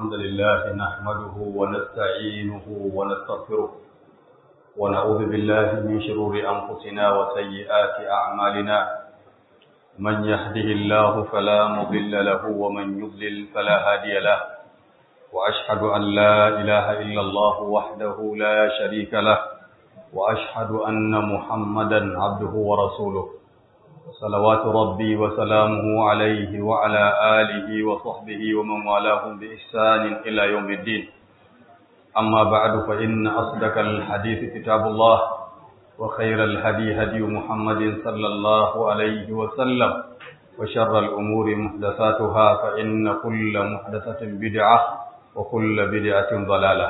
الحمد لله نحمده ونستعينه ونستغفره ونعوذ بالله من شرور أنفسنا وسيئات أعمالنا من يهده الله فلا مضل له ومن يضلل فلا هادي له وأشهد أن لا إله إلا الله وحده لا شريك له وأشهد أن محمدا عبده ورسوله صلوات ربي وسلامه عليه وعلى آله وصحبه ومن والاهم بإحسان إلى يوم الدين أما بعد فإن أصدق الحديث كتاب الله وخير الهدي هدي محمد صلى الله عليه وسلم وشر الأمور محدثاتها فإن كل محدثة بدعة وكل بدعة ضلالة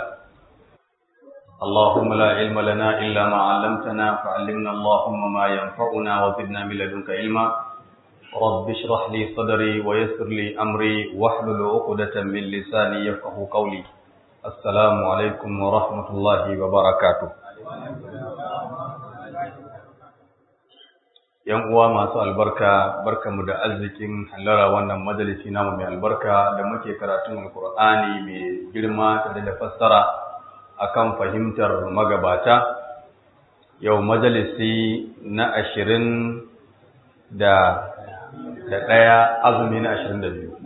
اللهم لا علم لنا إلا ما علمتنا فعلمنا اللهم ما ينفعنا وزدنا من لدنك علما رب اشرح لي صدري ويسر لي أمري واحلل عقدة من لساني يفقه قولي السلام عليكم ورحمة الله وبركاته yan uwa masu albarka barkamu da arzikin hallara wannan majalisi namu mai albarka da muke karatun alkur'ani mai girma tare da fassara akan fahimtar magabata yau majalisi na ashirin da da ɗaya azumi na ashirin da biyu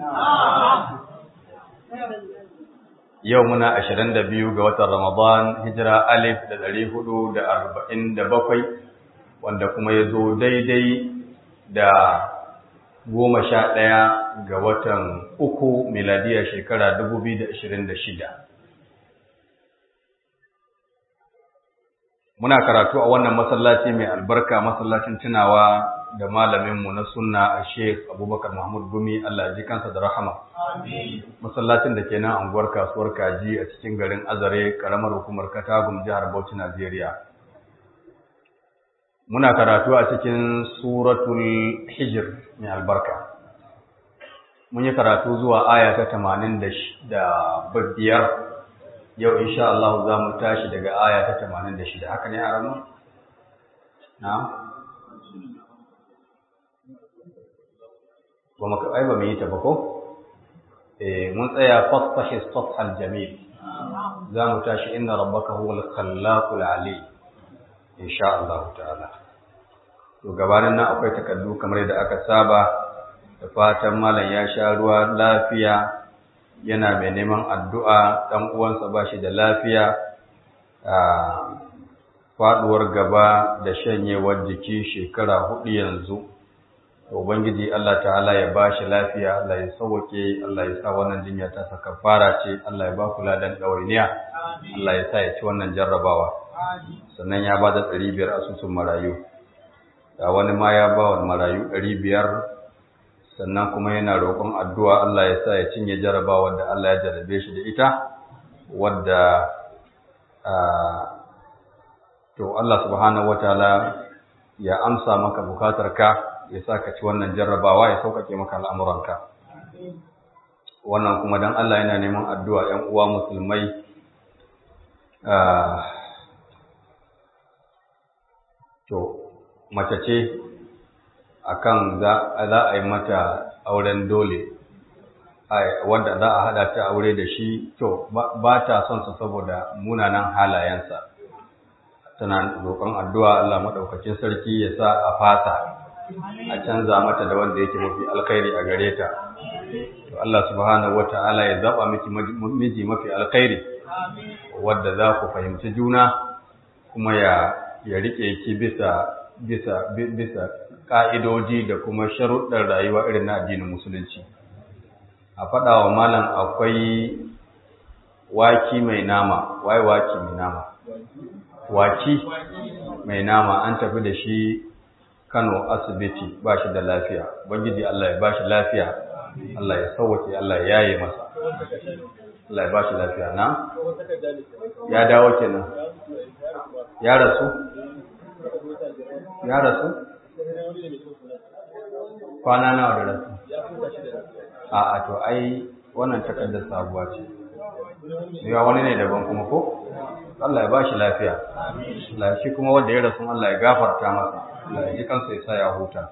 yau muna ashirin da biyu ga watan ramadan hijira alif da ɗari hudu da arba'in da bakwai wanda kuma ya zo daidai da goma sha ɗaya ga watan uku miladiyar shekara dubu biyu da ashirin da shida muna karatu a wannan masallaci mai albarka masallacin tunawa da malaminmu na sunna a sheikh abubakar mahmud gumi allah ji kansa da rahama masallacin da ke nan anguwar kasuwar kaji a cikin garin azare karamar hukumar katagum jihar bauchi najeriya muna karatu a cikin suratul hijir mai albarka mun yi karatu zuwa aya ta tamanin da biyar yau insha Allah za mu tashi daga aya ta 86 haka ne a ranar? na? ba maka ai ba mu yi ta ba ko? eh mun tsaya fasahi safhal jamil za mu tashi inna rabbaka huwal khallaqul ali insha Allah ta'ala to gabanin nan akwai takardu kamar yadda aka saba da fatan malam ya sha ruwa lafiya yana mai neman addu'a ɗan uwansa ba shi da lafiya a faɗuwar gaba da shanyewar jiki shekara hudu yanzu ubangiji Allah ta'ala ya ba shi lafiya Allah ya sauwake Allah ya sa wannan jinya ta saka fara ce Allah ya ba ku ladan ɗawainiya Allah ya sa ya ci wannan jarrabawa sannan ya ba da ɗari biyar asusun marayu da wani ma ya ba wa marayu ɗari biyar sannan kuma yana roƙon addu'a Allah ya sa ya cinye jaraba wadda Allah ya jarabe shi da ita wadda to Allah subhanahu wataala ya amsa maka bukatarka ya sa ka ci wannan jarrabawa ya sauƙaƙe maka al'amuranka wannan kuma don Allah yana neman addu'a ‘yan uwa musulmai to mace ce akan za a yi mata auren dole wanda za a hada ta aure da shi to ba ta son sa saboda munanan halayensa tana roƙon addu'a Allah maɗaukakin sarki ya sa a fata a canza mata da wanda yake mafi alkhairi a gare ta to Allah subhanahu wata'ala ya zaba miki miji mafi alkhairi wadda za ku fahimci juna kuma ya ya rike ki bisa bisa bisa ƙa'idoji da kuma sharuɗar rayuwa irin na addinin musulunci. A faɗa wa malam akwai waki mai nama, wai waki mai nama. Waki mai nama an tafi da shi Kano asibiti ba shi da lafiya, Bangiji Allah ya ba shi lafiya, Allah ya sauwake, Allah ya yaye masa. Allah ya ba shi lafiya na? Ya dawo kenan. Ya rasu? Ya rasu? kwana nawa da rasu a a to ai wannan takardar sabuwa ce ya wani ne daban kuma ko Allah ya ba shi lafiya Allah shi kuma wanda ya rasu Allah ya gafarta masa Allah ya ji kansa ya sa ya huta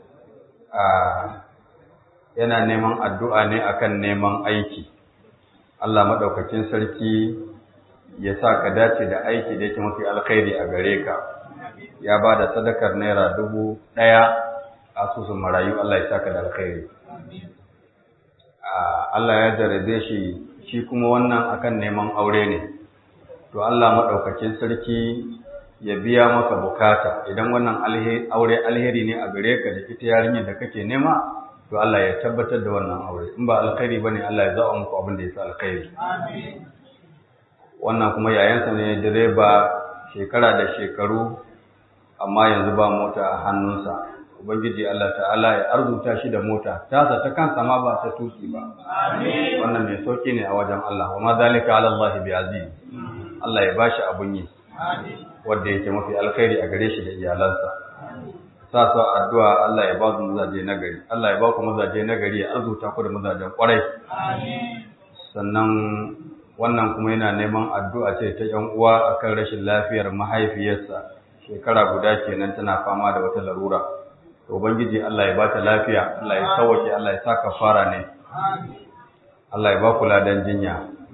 a yana neman addu'a ne akan neman aiki Allah maɗaukakin sarki ya sa ka dace da aiki da yake mafi alkhairi a gare ka ya ba da sadakar naira dubu ɗaya a asusun marayu Allah ya sa ka da alkhairi Allah ya jarabe shi shi kuma wannan akan neman aure ne to Allah maɗaukakin sarki ya biya maka bukata idan wannan aure alheri ne a gare ka da ita yarinyar da kake nema to Allah ya tabbatar da wannan aure in ba alkhairi bane Allah ya zaɓa muku abin da ya sa alkhairi wannan kuma yayansa ne direba shekara da shekaru amma yanzu ba mota a hannunsa ubangiji Allah ta'ala ya arzuta shi da mota tasa ta kansa ma ba ta tuki ba wannan mai sauki ne a wajen Allah wa ma zalika ala Allah bi aziz Allah ya bashi abun yi wanda yake mafi alkhairi a gare shi da iyalansa sa su addu'a Allah ya ba su mazaje nagari Allah ya ba ku mazaje nagari ya arzuta ku da mazajen kwarai sannan wannan kuma yana neman addu'a ce ta ‘yan uwa akan rashin lafiyar mahaifiyarsa shekara guda kenan tana fama da wata larura. To, Ubangiji Allah ya ba ta lafiya, Allah ya sauwake, Allah ya sa fara ne, Allah ya ba ku ladan jinya.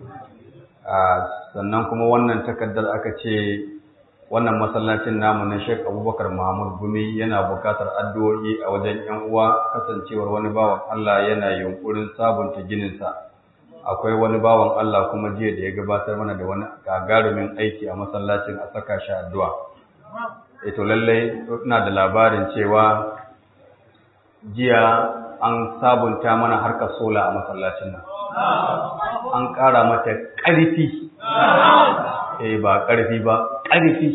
Sannan kuma wannan takardar aka ce wannan masallacin namu na Sheikh Abubakar Muhammad Gumi yana bukatar addu'o'i a wajen ‘yan uwa kasancewar wani bawan Allah yana yunkurin sabunta gininsa. akwai wani bawan Allah kuma jiya da ya gabatar mana da wani gagarumin aiki a masallacin a saka shi addu'a. Eto lallai ina da labarin cewa jiya an sabunta mana harkar sola a masallacin nan. An ƙara mata ƙarfi, eh ba ƙarfi ba, ƙarfi.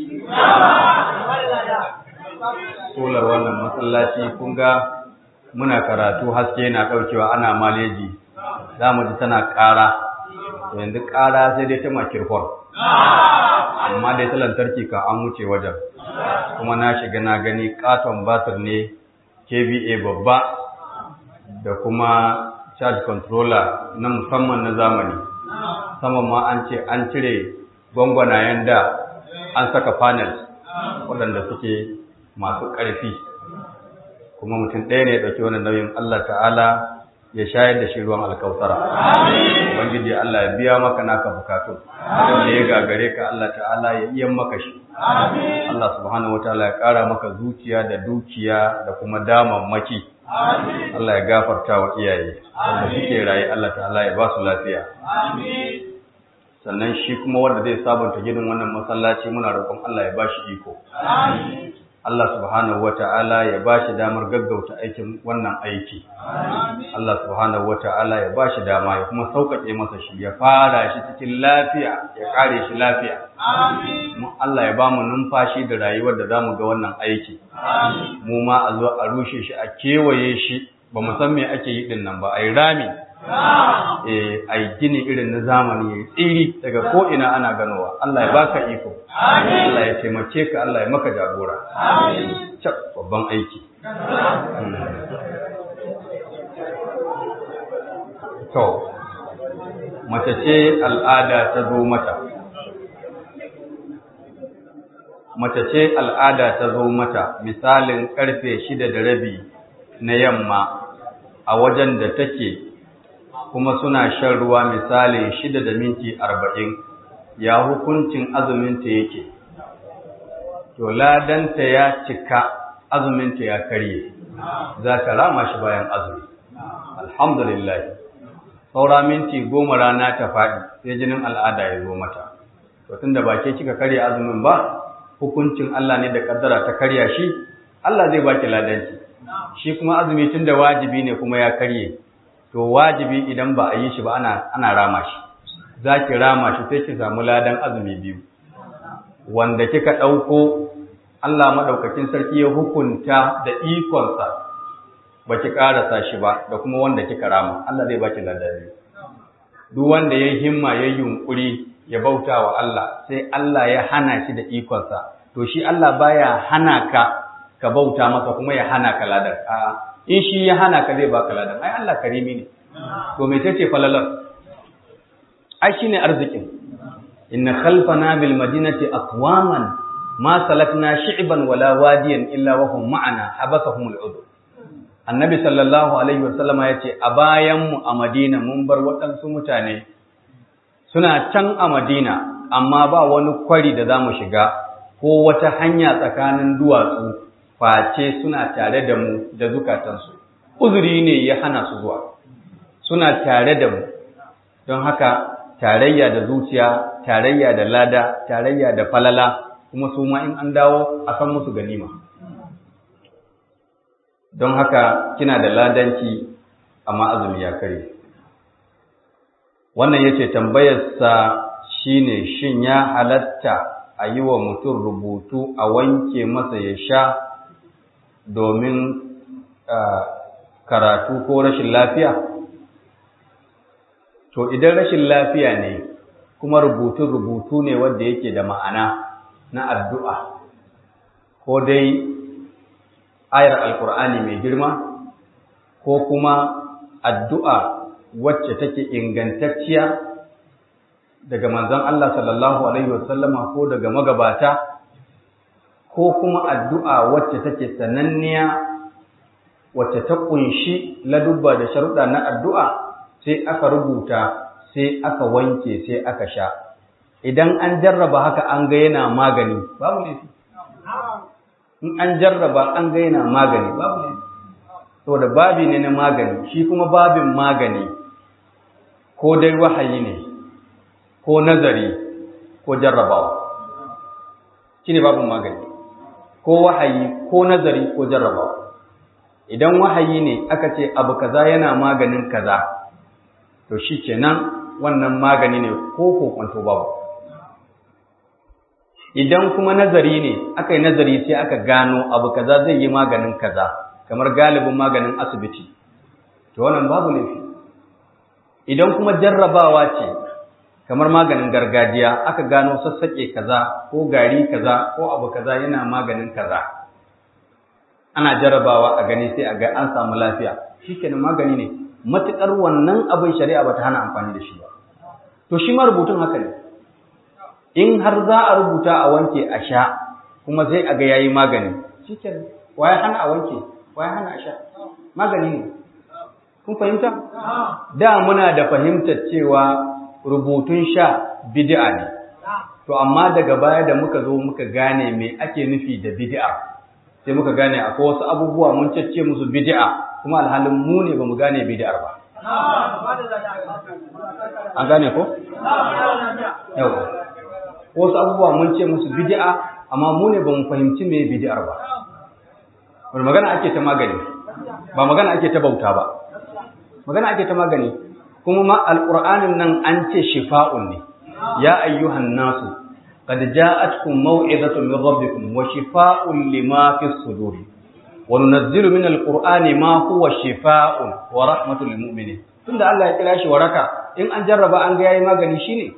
Solar wannan masallaci kun ga muna karatu haske na ɗaukewa ana maleji. za mu ji tana ƙara to yanzu ƙara sai dai ta makirfor amma dai ta lantarki ka an wuce wajen kuma na shiga na gani katon batir ne kva babba da kuma charge controller na musamman na zamani saman ma an ce an cire gwangwanayen da an saka panels waɗanda suke masu ƙarfi kuma mutum ɗaya ne ya ɗauki wani nauyin Allah ta'ala ya shayar da shi ruwan alkautara. Ubangiji Allah ya biya maka naka bukatu. Wanda ya gagare ka Allah ta'ala ya iya maka shi. Allah subhanahu wa ta'ala ya ƙara maka zuciya da dukiya da kuma damammaki. Allah ya gafarta wa iyaye. Wanda suke raye Allah ta'ala ya ba su lafiya. Sannan shi kuma wanda zai sabunta gidan wannan masallaci muna roƙon Allah ya ba shi iko. Allah subhanahu wa ta'ala ya ba shi damar gaggauta aikin wannan aiki. Allah subhanahu wa ta'ala ya ba shi dama ya kuma sauƙaƙe masa shi ya fara shi cikin lafiya ya ƙare shi lafiya. Allah ya ba mu numfashi da rayuwar da za mu ga wannan aiki. Mu ma a zo a rushe shi a kewaye shi ba mu san me ake yi ɗin nan ba a yi rami. a yi gini irin na zamani ya tsiri daga ko'ina ana ganowa Allah ya baka iko Allah ya taimake ka Allah ya maka jagora cak babban aiki to mace ce al'ada ta zo mata mace ce al'ada ta zo mata misalin karfe shida da rabi na yamma a wajen da take kuma suna shan ruwa misali shida da minti arba'in ya hukuncin azuminta yake to ladanta ya cika azuminta ya karye za ta rama shi bayan azumi alhamdulillah saura minti goma rana ta faɗi sai jinin al'ada ya zo mata to tunda ba ke kika karya azumin ba hukuncin Allah ne da kaddara ta karya shi Allah zai baki ladanci shi kuma azumi tunda wajibi ne kuma ya karye to wajibi idan ba a yi shi ba ana ana rama shi za ki rama shi sai ki samu ladan azumi biyu wanda kika ɗauko Allah maɗaukakin sarki ya hukunta da ikonsa ba ki ƙarasa shi ba da kuma wanda kika rama Allah zai baki ladan biyu duk wanda ya himma ya yunƙuri ya bauta wa Allah sai Allah ya hana shi da ikonsa to shi Allah baya hana ka ka bauta masa kuma ya hana ka ladan a'a in shi ya hana ka zai baka ladan ai Allah karimi ne to me tace falalar ai shine arzikin inna khalfana bil madinati aqwaman ma salakna shi'ban wala wadiyan illa wa hum ma'ana habasahum al udhr annabi sallallahu alaihi wasallama yace a bayan mu a madina mun bar waɗansu mutane suna can a Madina amma ba wani kwari da za mu shiga ko wata hanya tsakanin duwatsu face suna tare da mu da zukatansu uzuri ne ya hana su zuwa suna tare da mu don haka tarayya da zuciya tarayya da lada tarayya da falala kuma su ma in an dawo a san musu ganima don haka kina da ladanci amma azumi ya kare wannan yace tambayarsa shine shin ya halatta a yi wa mutum rubutu a wanke masa ya sha domin karatu ko rashin lafiya to idan rashin lafiya ne kuma rubutun rubutu ne wanda yake da ma'ana na addu'a ko dai ayar alkur'ani mai girma ko kuma addu'a wacce take ingantacciya daga manzon Allah sallallahu alaihi wasallama ko daga magabata ko kuma addu'a wacce take sananniya wacce ta kunshi ladubba da sharuɗa na addu'a sai aka rubuta sai aka wanke sai aka sha idan an jarraba haka an ga yana magani babu laifi in an jarraba an ga yana magani babu laifi saboda babi ne na magani shi kuma babin magani ko dai wahayi ne ko nazari ko jarrabawa shi ne babin magani ko wahayi ko nazari ko jarrabawa idan wahayi ne aka ce abu kaza yana maganin kaza to shi kenan wannan magani ne ko kokwanto babu idan kuma nazari ne aka yi nazari sai aka gano abu kaza zai yi maganin kaza kamar galibin maganin asibiti to wannan babu laifi idan kuma jarrabawa ce kamar maganin gargajiya aka gano sassaƙe kaza ko gari kaza ko abu kaza yana maganin kaza ana jarrabawa a gani sai a ga an samu lafiya shikenan magani ne matuƙar wannan abin shari'a ba ta hana amfani da shi ba to shi ma rubutun haka ne in har za a rubuta a wanke a sha kuma sai a ga yayi magani shikenan waye hana a wanke waye hana a sha magani ne kun fahimta da muna da fahimtar cewa rubutun sha bid'a ne to amma daga baya da muka zo muka gane me ake nufi da bid'a sai muka gane akwai wasu abubuwa mun cece musu bid'a kuma alhalin mu ne bamu gane bid'ar ba an gane ko yau wasu abubuwa mun ce musu bid'a amma mu ne bamu fahimci me bid'ar ba wani magana ake ta magani ba magana ake ta bauta ba magana ake ta magani kuma ma alqur'anin nan an ce shifa'un ne ya ayyuhan nasu qad ja'atkum maw'izatun min rabbikum wa shifaa'un lima fis sudur wa nunazzilu min alqur'ani ma huwa shifaa'un wa rahmatul lil mu'minin tunda Allah ya kira shi waraka in an jarraba an ga yayi magani shine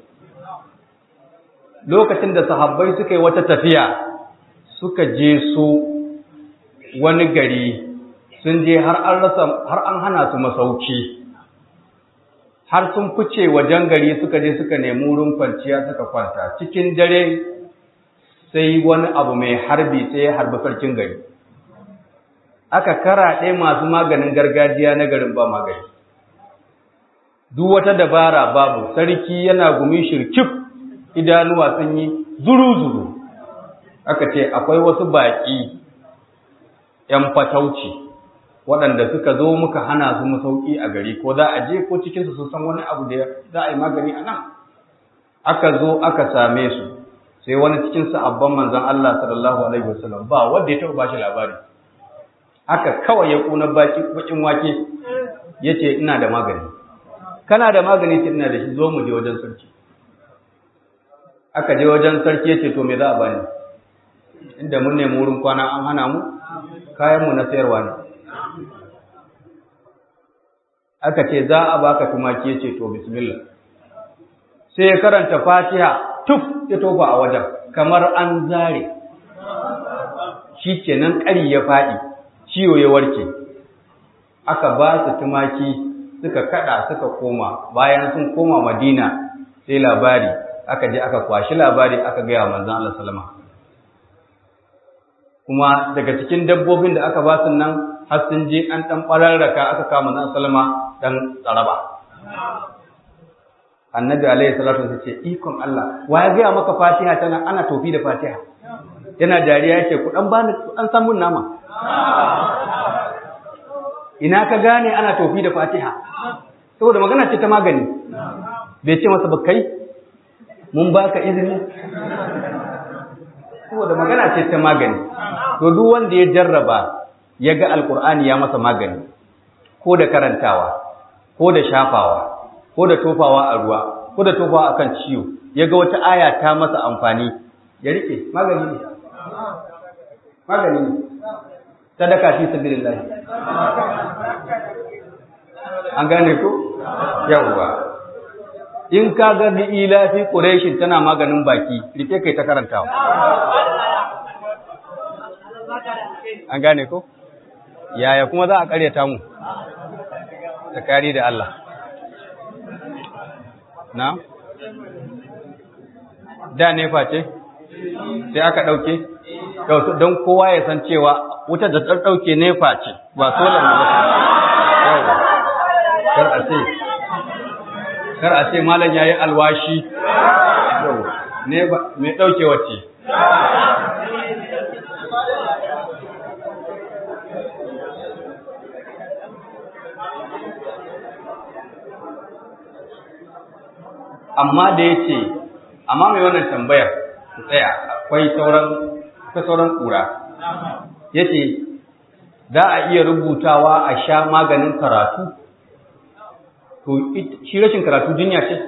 lokacin da sahabbai suka yi wata tafiya suka je su wani gari sun je har an rasa har an hana su masauki har sun fice wajen gari suka je suka nemi wurin kwanciya suka kwanta cikin dare sai wani abu mai harbi sai ya harbi sarkin gari aka karaɗe masu maganin gargajiya na garin ba magani duk wata dabara babu sarki yana gumi shirkif idanuwa sun yi zuru-zuru aka ce akwai wasu baƙi ‘yan fatauci waɗanda suka zo muka hana su masauki a gari ko za a je ko cikinsu sun san wani abu da za a yi magani a nan aka zo aka same su sai wani cikin abban manzon Allah sallallahu alaihi wasallam ba wanda ya taɓa bashi labari aka kawai ya kuna baki bakin wake yace ina da magani kana da magani sai ina da shi zo mu je wajen sarki aka je wajen sarki yace to me za a bani inda mun nemi wurin kwana an hana mu kayan mu na sayarwa ne aka ce za a baka tumaki yace to bismillah sai ya karanta Fatiha tuf ya tofa a wajen kamar an zare shikenan ƙari ya faɗi ciwo ya warke aka ba su tumaki suka kada suka koma bayan sun koma Madina sai labari aka je aka kwashi labari aka gaya manzon Allah sallama kuma daga cikin dabbobin da aka ba su nan har sun je an dan bararraka aka kama manzon sallama dan tsaraba annabi alaihi salatu wasallam ce ikon Allah wa ya gaya maka fatiha tana ana tofi da fatiha yana dariya yake ku dan bani an san mun nama ina ka gane ana tofi da fatiha saboda magana ce ta magani bai ce masa bakai mun baka izini saboda magana ce ta magani to duk wanda ya jarraba ya ga alkur'ani ya masa magani ko da karantawa ko da shafawa ko da tofawa a ruwa ko da tofawa akan ciwo ya ga wata aya ta masa amfani ya rike magani ne magani ne sadaka fi sabilillah an gane ko yawwa in ka ga bi ila fi quraishin tana maganin baki rike kai ta karantawa an gane ko yaya kuma za a karyata mu tsakani da Allah na da nefa ce sai aka ɗauke don kowa ya san cewa wuta da ta ɗauke nefa ce ba solar ne ba kar a ce kar a ce malam yayi alwashi ne mai ɗauke wacce amma da ya ce amma mai wannan tambayar ku tsaya akwai sauran akwai sauran kura ya ce za a iya rubutawa a sha maganin karatu to shi rashin karatu jinya ce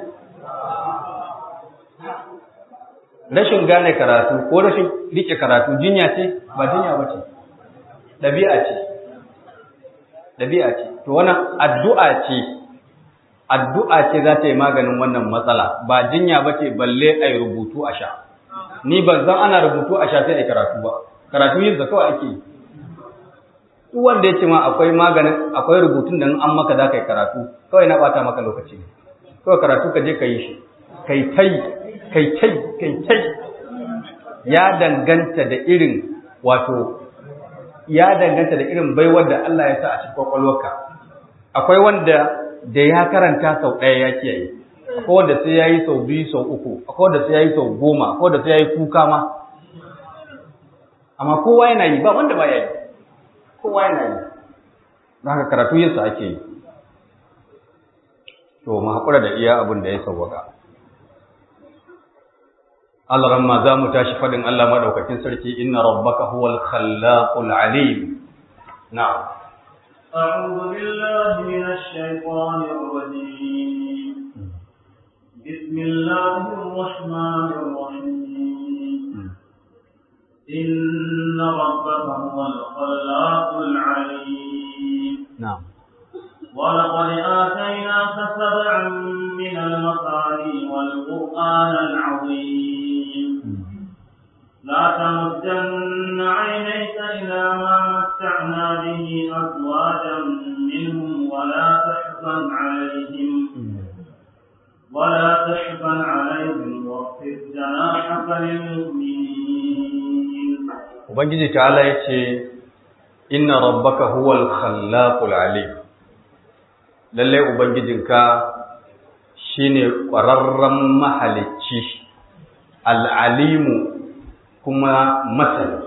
rashin gane karatu ko rashin rike karatu jinya ce ba jinya ba ce ɗabi'a ce ɗabi'a ce to wannan addu'a ce addu'a ce za ta yi maganin wannan matsala ba jinya ba ce balle a yi rubutu a sha ni ban zan ana rubutu a sha sai a karatu ba karatu yin da kawai ake yi duk wanda ya ce ma akwai maganin akwai rubutun da an maka za ka yi karatu kawai na bata maka lokaci ne kawai karatu ka je ka yi shi kai tai kai tai kai tai ya danganta da irin wato ya danganta da irin baiwar da Allah ya sa a cikin kwakwalwarka akwai wanda da ya karanta sau ɗaya ya kiyaye akwai wanda sai ya yi sau biyu sau uku akwai wanda sai ya yi sau goma akwai wanda sai ya yi kuka ma amma kowa yana yi ba wanda ba ya yi kowa yana yi don haka karatu yinsa ake yi to mu haƙura da iya abin da ya sauwaka Allah ramma za mu tashi faɗin Allah maɗaukakin sarki inna rabbaka huwal khallaqul alim na'am أعوذ بالله من الشيطان الرجيم بسم الله الرحمن الرحيم إن ربك هو الخلاق العليم نعم ولقد آتيناك سبعا من المثاني والقرآن العظيم لا تمدن عينيك إلى ما متعنا به أزواجا منهم ولا تحزن عليهم ولا تحزن عليهم واخفض جناحك للمؤمنين Ubangiji ta'ala ya ce, Inna rabbaka huwal khallaqul alim lalle Ubangijinka shi ne ƙwararren mahalicci, al'alimu kuma masani.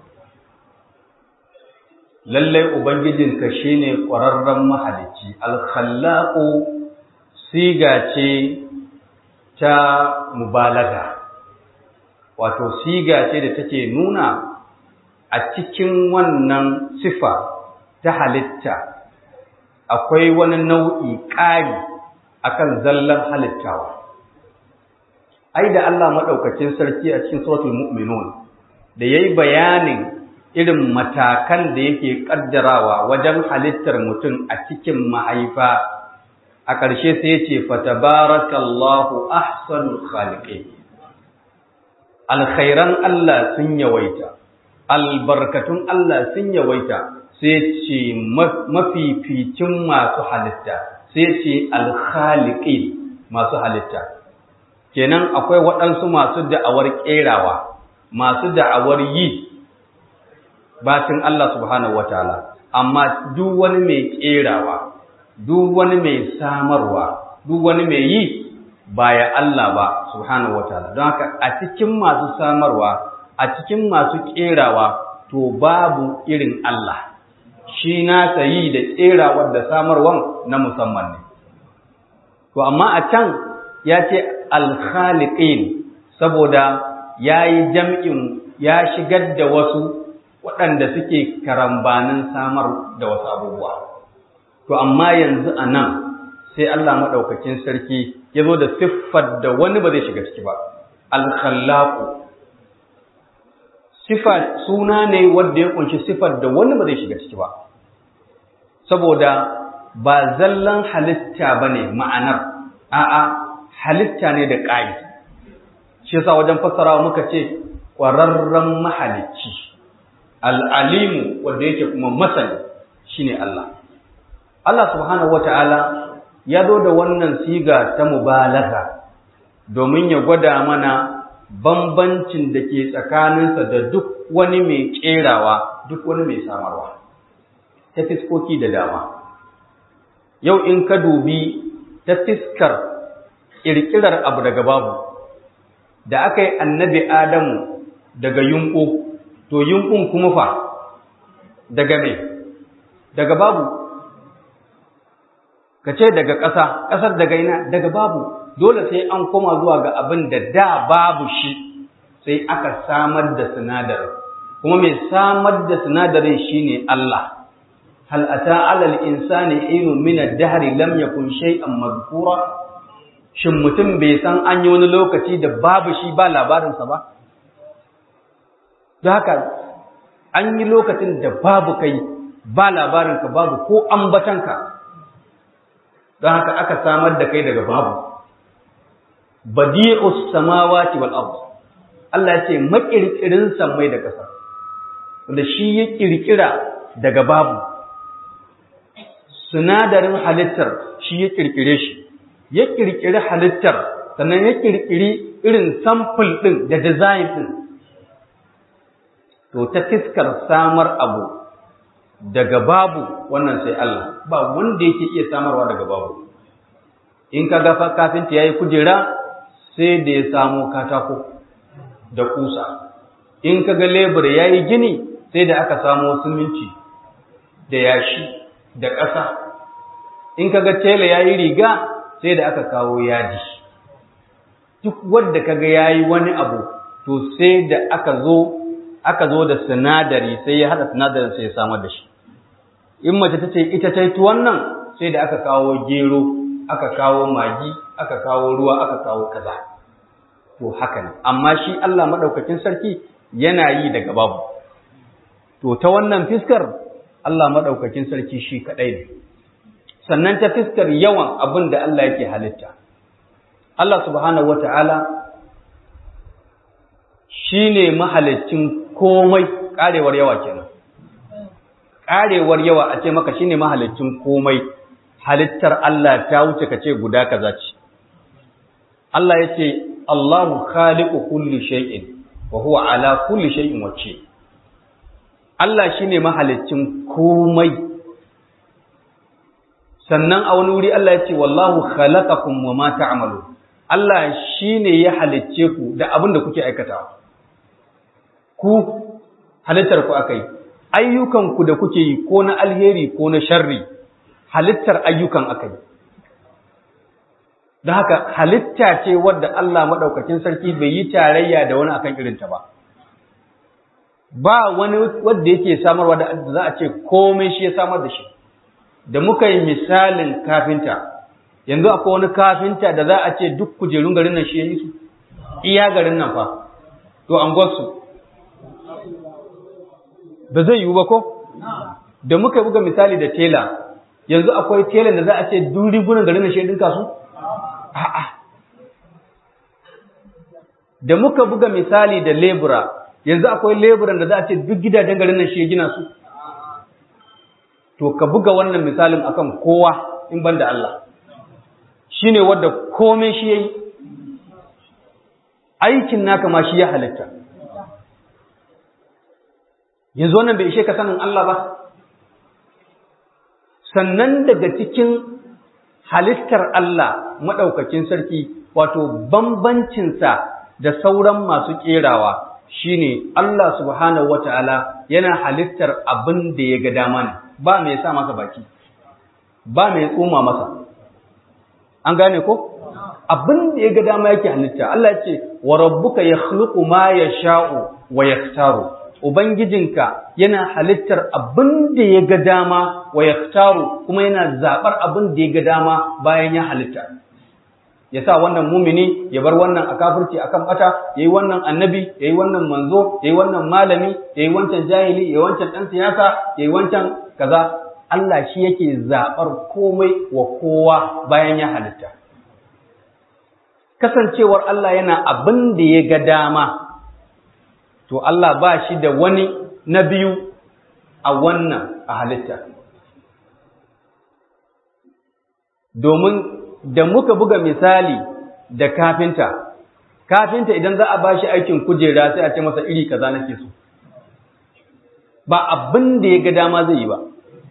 Lalle Ubangijinka shi ne ƙwararren mahalicci, alkhallaƙo siga ce ta mubalaga, wato siga ce da take nuna a cikin wannan sifa ta halitta akwai wani nau'i ƙari akan zallar halittawa ai da Allah maɗaukacin sarki a cikin suratul mu'minun da yayi bayanin irin matakan da yake ƙaddarawa wajen halittar mutum a cikin mahaifa a ƙarshe sai ce fatabarakallahu ahsanul khaliqin alkhairan Allah sun yawaita albarkatun Allah sun yawaita sai ce mafificin masu halitta sai ce alkhaliqin masu halitta kenan akwai waɗansu masu da'awar ƙerawa masu da'awar yi bacin Allah subhanahu wataala amma duk wani mai ƙerawa duk wani mai samarwa duk wani mai yi ba ya Allah ba subhanahu wataala don haka a cikin masu samarwa a cikin masu kerawa to babu irin Allah shi na sayi da kerawar da samarwan na musamman ne to amma a can ya ce alkhaliqin saboda ya yi jam'in ya shigar da wasu waɗanda suke karambanin samar da wasu abubuwa to amma yanzu a nan sai Allah maɗaukakin sarki ya zo da siffar da wani ba zai shiga ciki ba alkhallaku sifa suna ne wanda ya kunshi siffar da wani ba zai shiga ciki ba saboda ba zallan halitta ba ne ma'anar a'a halitta ne da ƙayi shi yasa wajen fassarawa muka ce ƙwararren mahalicci al'alimu wanda yake kuma masani shine Allah Allah subhanahu wata'ala ya zo da wannan siga ta mubalaga domin ya gwada mana bambancin da ke tsakaninsa da duk wani mai ƙerawa duk wani mai samarwa ta fiskoki da dama yau in ka dubi ta fiskar ƙirƙirar abu daga babu da aka yi annabi adamu daga yunƙu to yunƙun kuma fa daga mai daga babu ka ce daga ƙasa ƙasar daga ina daga babu dole sai an koma zuwa ga abin da da babu shi sai aka samar da sinadarin kuma mai samar da sinadarin shine Allah hal ata alal insani hinun min ad-dahr lam yakun shay'an madhkura shin mutum bai san an yi wani lokaci da babu shi ba labarinsa ba don haka an yi lokacin da babu kai ba labarinka babu ko ambatanka don haka aka samar da kai daga babu badi'us samawati wal ard Allah ya ce makirkirin sammai da ƙasa wanda shi ya kirkira daga babu sinadarin halittar shi ya kirkire shi ya kirkiri halittar sannan ya kirkiri irin sample ɗin da design ɗin to ta fiskar samar abu daga babu wannan sai Allah ba wanda yake iya samarwa daga babu in ka ga kafinta yayi kujera sai da ya samo katako da kusa in ka ga lebur yayi gini sai da aka samo siminti da yashi da ƙasa in ka ga tela yayi riga sai da aka kawo yadi duk wanda kaga yayi wani abu to sai da aka zo aka zo da sinadari sai ya hada sinadarin sai ya samar da shi in mace ta ce ita ta yi tuwon nan sai da aka kawo gero aka kawo magi aka kawo ruwa aka kawo kaza to haka ne amma shi Allah madaukakin sarki yana yi daga babu to ta wannan fiskar Allah madaukakin sarki shi kadai ne sannan ta fiskar yawan abin da Allah yake halitta Allah subhanahu wata'ala shine mahalicin komai karewar yawa kenan karewar yawa a ce maka shine mahalicin komai halittar Allah ta wuce ka ce guda kaza ce Allah ya ce Allahu khaliqu kulli shay'in wa huwa ala kulli shay'in wakil Allah shine mahalicin komai sannan a wani wuri Allah ya ce wallahu khalaqakum wa ma ta'malun Allah shine ya halicce ku da abin da kuke aikatawa ku halittar ku akai ayyukan ku da kuke yi ko na alheri ko na sharri halittar ayyukan akai don haka halitta ce wadda Allah madaukakin sarki bai yi tarayya da wani akan irinta ba ba wani wanda yake samarwa da za a ce komai shi ya samar da shi da muka yi misalin kafinta yanzu akwai wani kafinta da za a ce duk kujerun garin nan shi ya yi su iya garin nan fa to an gwasu ba zai yiwu ba ko da muka buga misali da tela yanzu akwai telan da za a ce duk rigunan garin nan shi ya dinka su a'a da muka buga misali da lebura yanzu akwai leburan da za a ce duk gidajen garin nan shi ya gina su to ka buga wannan misalin akan kowa in ban da Allah shi ne wadda komai shi ya yi aikin naka ma shi ya halitta yanzu wannan bai ishe ka sanin Allah ba sannan daga cikin halittar Allah maɗaukakin sarki wato bambancinsa da sauran masu kerawa shine Allah subhanahu wataala yana halittar abin da ya ga dama ne ba mai sa masa baki ba mai tsoma masa an gane ko abin da ya ga dama yake halitta Allah ya ce wa rabbuka yakhluqu ma yasha'u wa yaktaru ubangijinka yana halittar abin da ya ga dama wa yaktaru kuma yana zabar abin da ya ga dama bayan ya halitta ya sa wannan mumini ya bar wannan a kafirci akan bata yayi wannan annabi yayi wannan manzo yayi wannan malami yayi wancan jahili yayi wancan dan siyasa yayi wancan kaza Allah shi yake zabar komai wa kowa bayan ya halitta kasancewar Allah yana abin da ya ga dama to Allah ba shi da wani na biyu a wannan a halitta domin da muka buga misali da kafinta kafinta idan za a ba shi aikin kujera sai a ce masa iri kaza nake so ba abin da ya ga dama zai yi ba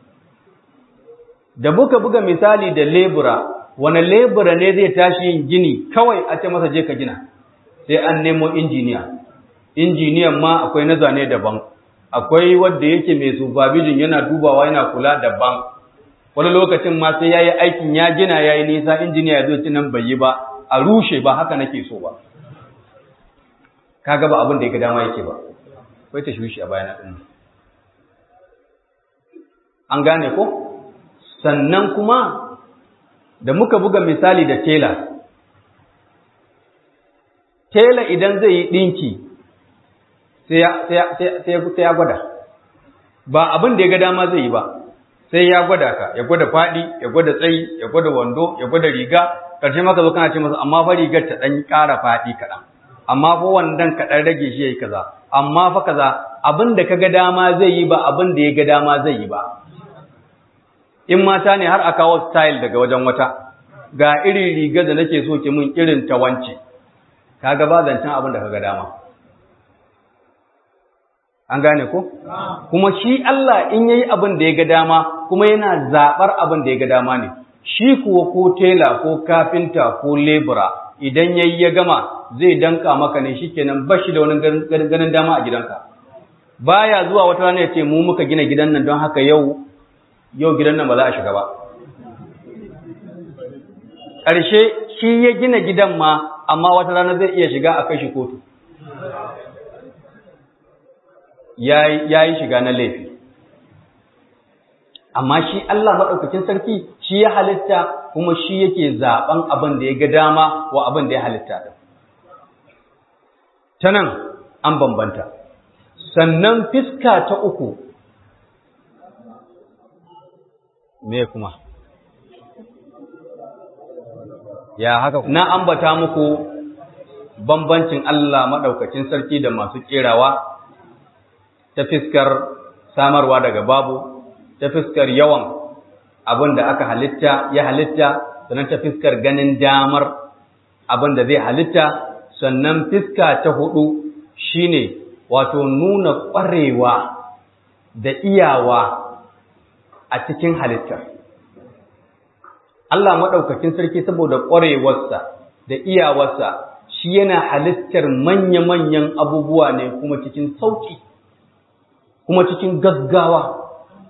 da muka buga misali da lebura wani lebura ne zai tashi yin gini kawai a ce masa je ka gina sai an nemo injiniya injiniyan ma akwai na zane daban akwai wanda yake mai supervision yana dubawa yana kula daban wani lokacin ma sai yayi aikin ya gina yayi nisa injiniya ya zo ci nan bai yi ba a rushe ba haka nake so ba kaga ba abin da ya ga dama yake ba kai ta shushi a bayana din an gane ko sannan kuma da muka buga misali da tela tela idan zai yi ɗinki sai ya gwada ba abin da ya ga dama zai yi ba sai ya gwada ka ya gwada faɗi ya gwada tsayi ya gwada wando ya gwada riga ƙarshe maka zo kana ce masa amma fa rigar ta ɗan ƙara faɗi kaɗan amma fa wandon ka ɗan rage shi ya yi kaza amma fa kaza abin da ka ga dama zai yi ba abin da ya ga dama zai yi ba in mata ne har a kawo style daga wajen wata ga irin rigar da nake so ki mun irin ta wance kaga ba zancen abin da kaga dama an gane ko kuma shi Allah in yayi abin da ya ga dama kuma yana zabar abin da ya ga dama ne shi kuwa ko tela ko kafinta ko lebura idan yayi ya gama zai danka maka ne shikenan ba shi da wani ganin dama a gidanka baya zuwa wata rana ya ce mu muka gina gidan nan don haka yau yau gidan nan ba za a shiga ba ƙarshe shi ya gina gidan ma amma wata rana zai iya shiga a kai shi kotu ya yi shiga na laifi amma shi Allah maɗaukacin sarki shi ya halitta kuma shi yake zaɓen abin da ya ga dama wa abin da ya halitta ta nan an bambanta sannan fiska ta uku me kuma ya haka na ambata muku bambancin Allah maɗaukacin sarki da masu ƙerawa ta fiskar samarwa daga babu ta fiskar yawan abin da aka halitta ya halitta sannan ta fiskar ganin damar abin da zai halitta sannan fiska ta hudu shine wato nuna ƙwarewa da iyawa a cikin halittar Allah maɗaukakin sarki saboda ƙwarewarsa da iyawarsa shi yana halittar manya-manyan abubuwa ne kuma cikin sauƙi kuma cikin gaggawa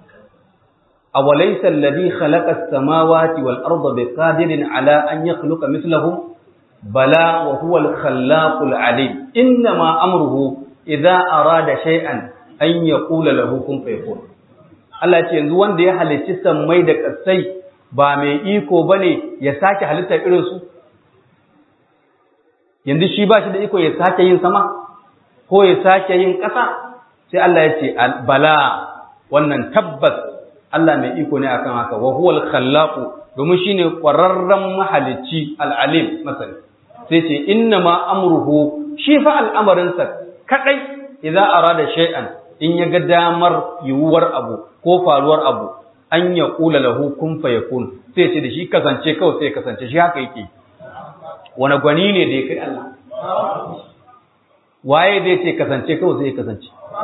أوليس الذي خلق السماوات والأرض بقادر على أن يخلق مثلهم بلى وهو الخلاق العليم إنما أمره إذا أراد شيئا أن يقول له كن فيكون Allah ce yanzu wanda ya halicci sammai da ƙasai ba mai iko bane ya sake halitta irin su yanzu shi ba shi da iko ya sake yin sama ko ya sake yin ƙasa sai Allah ya ce bala wannan tabbas Allah mai iko ne akan haka wa huwal khallaqu domin shine ƙwararren mahalicci al-alim masani sai ce inna ma amruhu shi fa al'amarinsa kadai idza arada shay'an in ya ga damar yiwuwar abu ko faruwar abu an ya kula lahu kun fayakun sai ce da shi kasance kawai sai kasance shi haka yake wani gwani ne da ya kai Allah waye zai ce kasance kawai sai kasance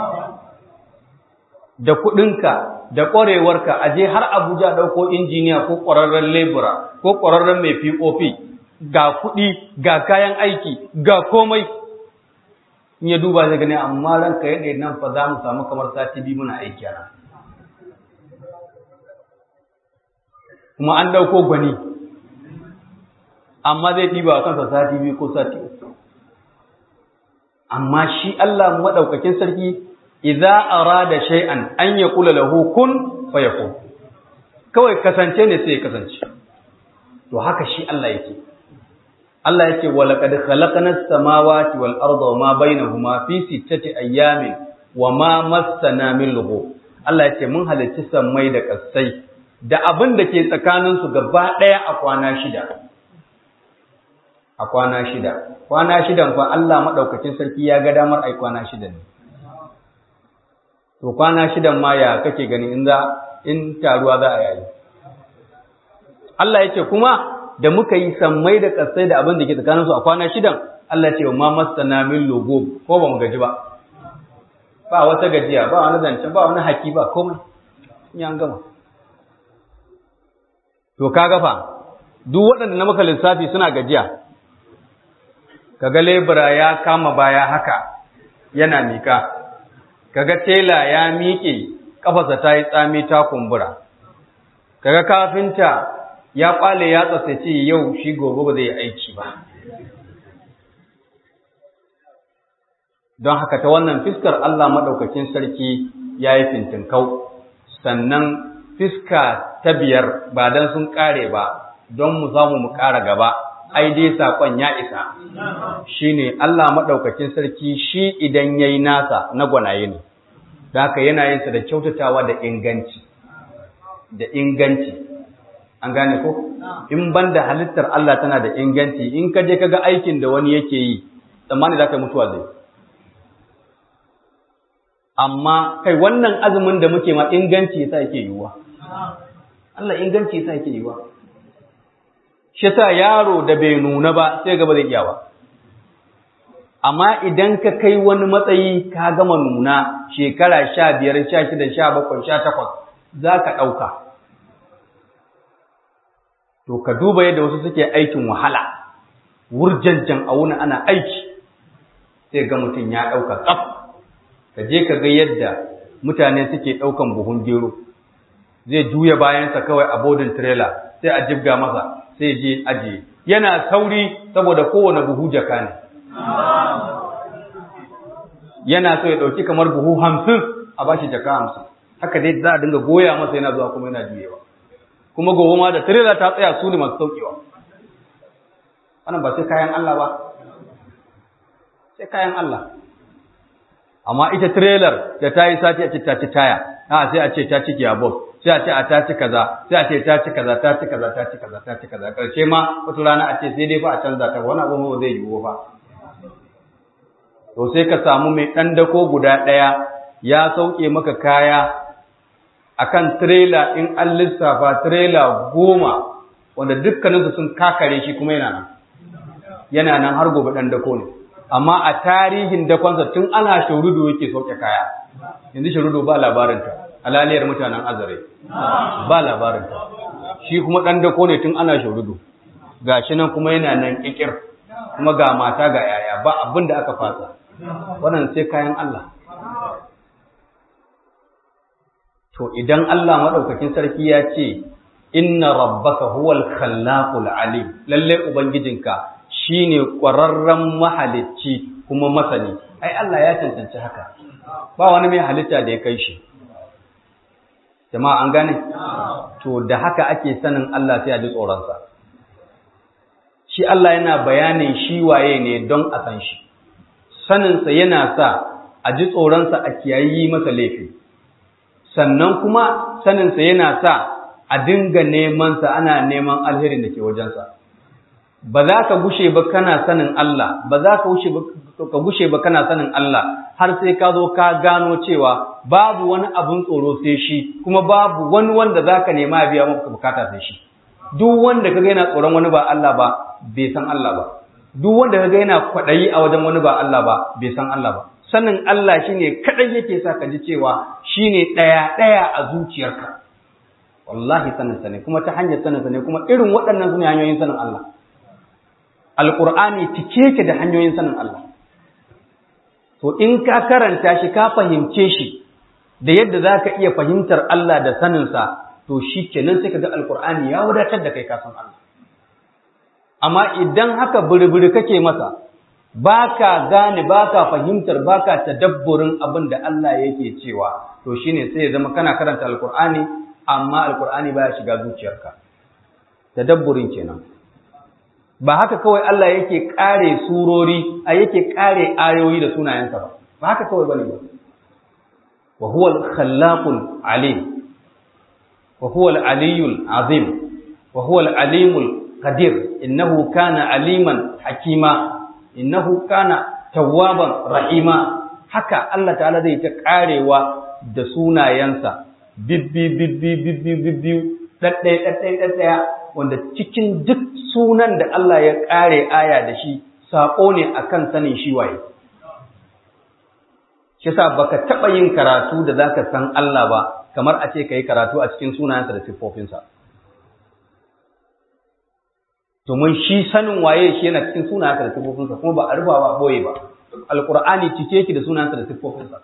da kuɗinka da ƙwarewarka a je har Abuja ɗauko injiniya ko ƙwararren lebura ko ƙwararren mai POP ga kuɗi ga kayan aiki ga komai in ya duba zai gani amma ranka ya ɗaya nan fa za mu samu kamar sati biyu muna aiki a nan kuma an ɗauko gwani amma zai ɗiba a kansa sati biyu ko sati uku amma shi Allah maɗaukakin sarki idza arada shay'an an yaqula lahu kun fayakun kawai kasance ne sai ya kasance to haka shi Allah yake Allah yake wa laqad khalaqna as-samawati wal arda wa ma bainahuma fi sittati ayyamin wa ma massana min lughub Allah yake mun halicci sammai da ƙasai da abin da ke tsakanin su gaba ɗaya a kwana shida a kwana shida kwana shidan fa Allah madaukakin sarki ya ga damar ai kwana shida ne to kwana shidan ma ya kake gani in za in taruwa za a yayi Allah yake kuma da muka yi sammai da kasai da abin da ke tsakaninsu a kwana shidan Allah ce ma masana min logo ko ba mu gaji ba ba wata gajiya ba wani zancen ba wani haki ba komai in an gama to ka gafa duk waɗanda na maka lissafi suna gajiya kaga lebura ya kama baya haka yana mika kaga tela ya miƙe kafarsa ta yi tsami ta kumbura kaga kafinta ya kwale ya tsatsace yau shi gobe ba zai aiki ba don haka ta wannan fiskar Allah maɗaukakin sarki ya yi fintinkau sannan fiska ta biyar ba don sun ƙare ba don mu samu mu ƙara gaba ai dai saƙon ya isa shine Allah maɗaukakin sarki shi idan ya yi nasa na gwanaye ne da haka yana yinsa da kyautatawa da inganci da inganci an gane ko in banda halittar Allah tana da inganci in ka je kaga aikin da wani yake yi tsammani za ka mutuwa zai amma kai wannan azumin da muke ma inganci yasa yake yiwuwa Allah inganci yasa yake yiwuwa shi yasa yaro da bai nuna ba sai ga ba zai iya ba amma idan ka kai wani matsayi ka gama nuna shekara sha biyar sha shida sha bakwai sha takwas za ka ɗauka to ka duba yadda wasu suke aikin wahala wurjanjan a wuni ana aiki sai ga mutum ya ɗauka tsaf ka je ka ga yadda mutane suke ɗaukan buhun gero zai juya bayansa kawai a bodin trailer sai a jibga masa sai je ajiye yana sauri saboda kowane buhu jaka ne yana so ya ɗauki kamar buhu hamsin a bashi jaka hamsin haka dai za a dinga goya masa yana zuwa kuma yana juyewa kuma gobe ma da tirela ta tsaya su ne masu saukewa wannan ba sai kayan Allah ba sai kayan Allah amma ita tirelar da ta yi sati a ce ta ci taya a sai a ce ta ci giyabos sai a ce a ta ci kaza sai a ce ta ci kaza ta ci kaza ta ci kaza ta ci kaza karshe ma wata rana a ce sai dai fa a canza ta wani abu ba zai yiwu ba to sai ka samu mai ɗan dako guda ɗaya ya sauke maka kaya akan tirela in an lissafa tirela goma wanda dukkaninsu sun kakare shi kuma yana nan yana nan har gobe ɗan dako ne amma a tarihin dakonsa tun ana shaurudo yake sauke kaya yanzu shaurudo ba labarinta alaliyar mutanen azare ba labarinta shi kuma ɗan dako ne tun ana shaurudo ga shi nan kuma yana nan ƙiƙir kuma ga mata ga yaya ba abin da aka fasa wannan sai kayan Allah To idan Allah maɗaukakin sarki ya ce, Inna rabbaka huwal khallaqul alim lalle ubangijinka shine ƙwararren mahalicci kuma masani ai Allah ya cancanci haka ba wani mai halitta da ya kai shi jama'a an gane to da haka ake sanin Allah sai a ji tsoronsa shi Allah yana bayanin shi waye ne don a san shi saninsa yana sa a ji tsoronsa a kiyayi masa laifi sannan kuma saninsa yana sa a dinga nemansa ana neman alherin da ke wajensa ba za ka gushe ba kana sanin Allah ba za ka gushe ba kana sanin Allah har sai ka zo ka gano cewa babu wani abun tsoro sai shi kuma babu wani wanda za ka nema biya maka bukata sai shi duk wanda kaga yana tsoron wani ba Allah ba bai san Allah ba duk wanda kaga yana kwaɗayi a wajen wani ba Allah ba bai san Allah ba sanin Allah shine kadai yake sa ka ji cewa shine ɗaya ɗaya a zuciyarka wallahi sanin sa ne kuma ta hanyar sanin sa ne kuma irin waɗannan su ne hanyoyin sanin Allah alqur'ani cike yake da hanyoyin sanin Allah to in ka karanta shi ka fahimce shi da yadda zaka iya fahimtar Allah da saninsa to shi kenan sai ka ga alqur'ani ya wadatar da kai ka san Allah amma idan haka buri kake masa baka gane baka fahimtar baka tadabburin abin da Allah yake cewa to shine sai ya zama kana karanta alqur'ani amma alqur'ani baya shiga zuciyarka tadabburin kenan ba haka kawai Allah yake kare surori a yake kare ayoyi da sunayensa ba ba haka kawai bane ba wa huwa al-khallaqul alim wa huwa al-aliyyul azim wa huwa al-alimul qadir innahu kana aliman hakima innahu kana tawwaban rahima haka Allah ta'ala zai ta karewa da sunayensa bibbi bibbi bibbi bibbi daddai daddai daddaya wanda cikin duk sunan da Allah ya kare aya da shi sako ne akan sanin shi waye shi yasa baka taba yin karatu da zaka san Allah ba kamar a ce kai karatu a cikin sunayensa da siffofinsa domin shi sanin waye shi yana cikin sunayensa da siffofinsa kuma ba a rufa ba boye ba alqur'ani cike yake da sunayensa da siffofinsa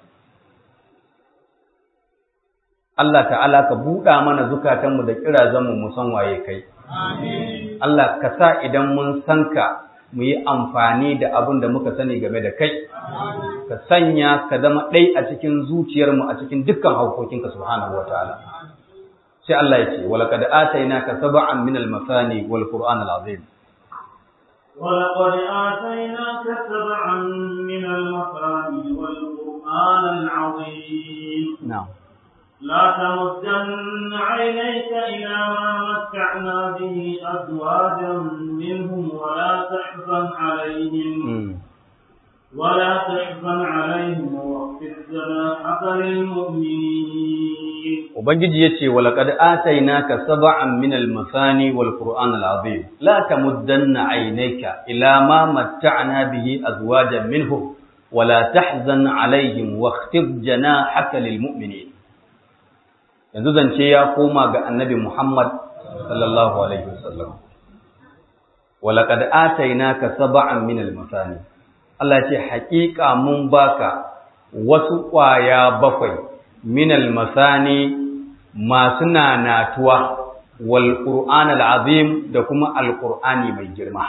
Allah ta'ala ka buɗa mana zukatanmu da kirazanmu mu san waye kai Allah ka sa idan mun san ka mu yi amfani da abin da muka sani game da kai ka sanya ka zama ɗai a cikin zuciyarmu a cikin dukkan haukokinka subhanahu wa ta'ala sai Allah ya ce walaqad atainaka sab'an min al-masani wal qur'an al-azim ولقد آتيناك سبعا من المثاني والقرآن العظيم نعم لا تمدن عينيك إلى ما متعنا به أزواجا منهم ولا تحزن عليهم ولا تحزن عليهم واخفض جناحك للمؤمنين Ubangiji ya ce, Walaƙad atainaka saba'an min al-masani wal Qur'an al-azim, la tamuddanna aynaka ila ma matta'na bihi azwajan minhum wa la tahzan alaihim wakhfid janahaka lil mu'minin. Yanzu zance ya koma ga Annabi Muhammad sallallahu alaihi wasallam. Walaƙad atainaka saba'an min al-masani. Allah ce haƙiƙa mun baka wasu ƙwaya bakwai minal masani masu nanatuwa wal qur'an azim da kuma alqur'ani mai girma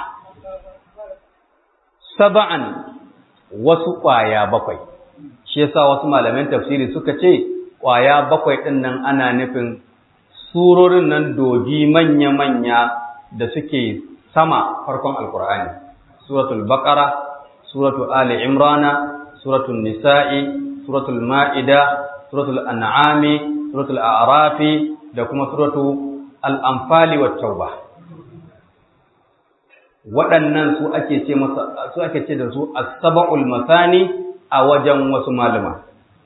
sab'an wasu ƙwaya bakwai shi yasa wasu malaman tafsiri suka ce ƙwaya bakwai ɗin nan ana nufin surorin nan dogi manya-manya da suke sama farkon alqur'ani suratul baqara suratul ali imrana suratul nisa'i suratul ma'ida suratul an'ami suratul a'rafi da kuma suratul al-anfali wat tauba waɗannan su ake ce masa su ake ce da su as-sab'ul masani a wajen wasu malama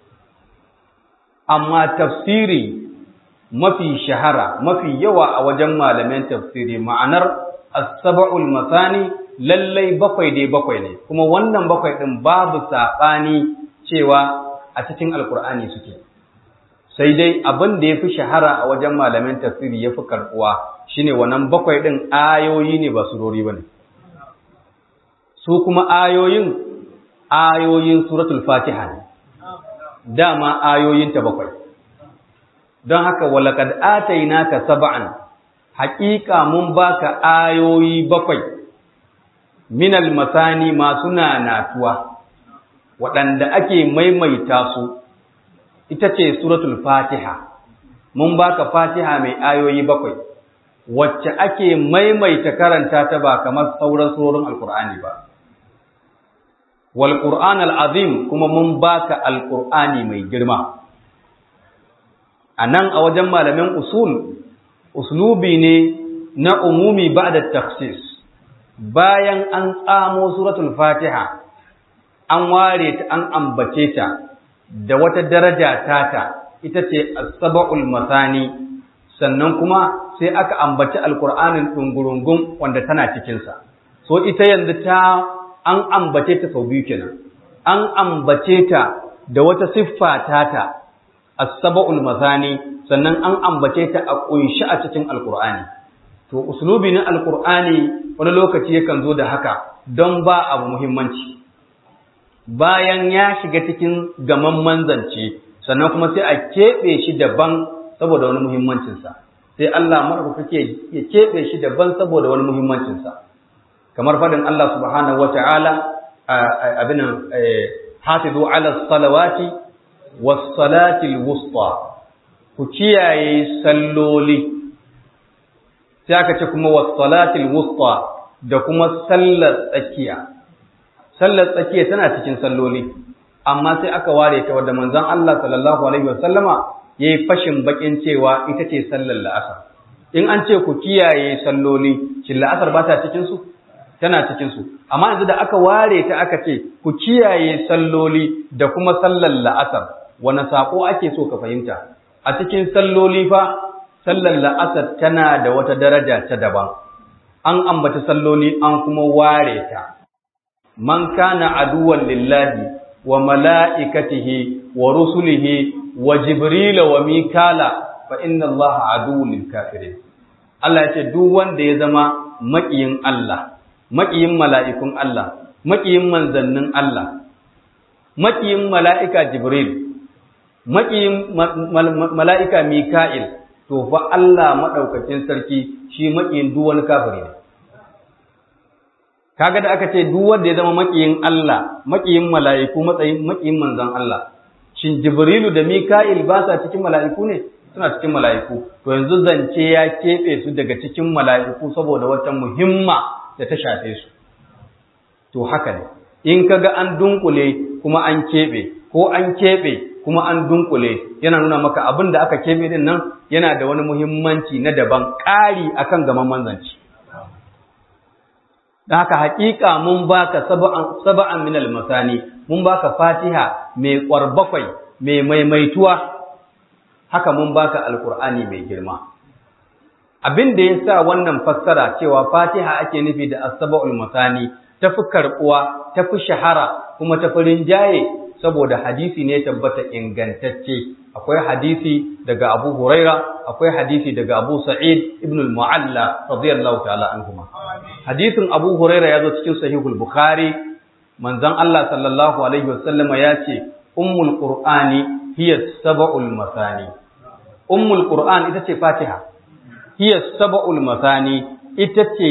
amma tafsiri mafi shahara mafi yawa a wajen malaman tafsiri ma'anar as-sab'ul masani lallai bakwai dai bakwai ne kuma wannan bakwai din babu saɓani cewa a cikin alkur'ani suke sai dai abin da ya fi shahara a wajen malamin tafsiri ya fi karɓuwa shine wannan bakwai ɗin ayoyi ne ba surori ba ne su kuma ayoyin ayoyin suratul fatiha ne dama ayoyinta bakwai don haka walakad atainaka sab'an haƙiƙa mun baka ayoyi bakwai minal masani masu nanatuwa waɗanda ake maimaita su ita ce suratul fatiha mun baka fatiha mai ayoyi bakwai wacce ake maimaita karanta ta ba kamar sauran surorin alkur'ani ba wal qur'an azim kuma mun baka alkur'ani mai girma anan a wajen malamin usul uslubi ne na umumi ba'da takhsis bayan an tsamo suratul fatiha an ware ta an ambace ta da wata daraja tata ita ce as-sab'ul masani sannan kuma sai aka ambaci alqur'anin dungurungun wanda tana cikin sa so ita yanzu ta an ambace ta sau biyu kenan an ambace ta da wata siffa tata as-sab'ul masani sannan an ambace ta a kunshi a cikin alqur'ani to uslubi na alqur'ani wani lokaci yakan zo da haka don ba abu muhimmanci bayan ya shiga cikin gaman manzance sannan kuma sai a keɓe shi daban saboda wani muhimmancinsa sai Allah maɗaukake ya keɓe shi daban saboda wani muhimmancinsa kamar faɗin Allah subhanahu wata'ala abin hafizu ala salawati was salati wusta ku kiyaye salloli sai aka ce kuma was salati wusta da kuma sallar tsakiya sallar tsakiya tana cikin salloli amma sai aka ware ta wadda manzon Allah sallallahu alaihi wasallama yayi fashin bakin cewa ita ce sallar la'asar in an ce ku kiyaye salloli shin la'asar ba ta cikin su tana cikin su amma yanzu da aka ware ta aka ce ku kiyaye salloli da kuma sallar la'asar wani sako ake so ka fahimta a cikin salloli fa sallar la'asar tana da wata daraja ta daban an ambata salloli an kuma ware ta man kana aduwan lillahi wa mala'ikatihi wa rusulihi wa jibrila wa mikala fa inna allaha aduwwun lil kafirin Allah ya ce duk wanda ya zama maƙiyin Allah maƙiyin mala'ikun Allah maƙiyin manzannin Allah maƙiyin mala'ika jibril maƙiyin mala'ika mika'il to fa Allah madaukakin sarki shi maƙiyin duk wani kafiri ne kaga da aka ce duk wanda ya zama makiyin Allah makiyin mala'iku matsayin makiyin manzon Allah shin Jibrilu da Mika'il ba sa cikin mala'iku ne suna cikin mala'iku to yanzu zance ya keɓe su daga cikin mala'iku saboda wata muhimma da ta shafe su to haka ne in kaga an dunkule kuma an keɓe ko an keɓe kuma an dunkule yana nuna maka abin da aka keɓe din nan yana da wani muhimmanci na daban ƙari akan gaman manzanci da haka hakika mun baka saba'an saba'an min al-masani mun baka fatiha mai kwarbakwai mai maimaituwa haka mun baka alqur'ani mai girma abin da yasa wannan fassara cewa fatiha ake nufi da as-saba'ul masani tafi karbuwa tafi shahara kuma tafi rinjaye saboda hadisi ne tabbata ingantacce akwai hadisi daga Abu Huraira akwai hadisi daga Abu Sa'id ibn al-Mu'alla radiyallahu ta'ala anhuma hadisin Abu Huraira ya zo cikin sahihul Bukhari manzon Allah sallallahu alaihi wasallama ya ce ummul qur'ani hiya sab'ul masani ummul qur'an ita ce Fatiha hiya sab'ul masani ita ce